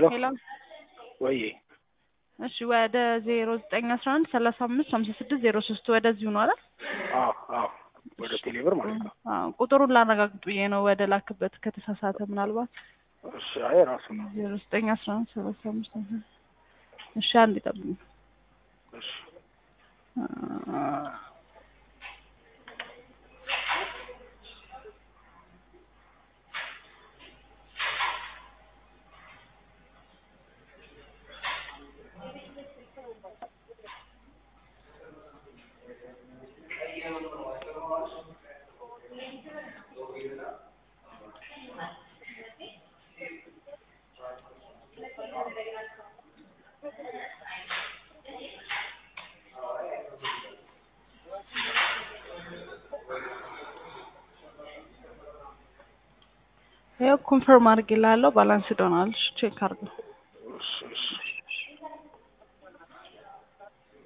ሄሎ ወይ እሺ ወደ ዜሮ ዘጠኝ አስራ አንድ ሰላሳ አምስት ሀምሳ ስድስት ዜሮ ሶስት ወደዚሁ ነው አይደል? አዎ አዎ ወደ ቴሌብር ማለት ነው። አዎ ቁጥሩን ላረጋግጥ ብዬ ነው ወደ ላክበት ከተሳሳተ ምናልባት እሺ አይ ራሱ ነው። ዜሮ ዘጠኝ አስራ አንድ ሰላሳ አምስት ሀምሳ እሺ አንድ ይጠብቁኝ። እሺ ይኸው ኮንፈርም አድርጌልሃለሁ። ባላንስ ዶናል ቼክ አድርገው። እሺ እሺ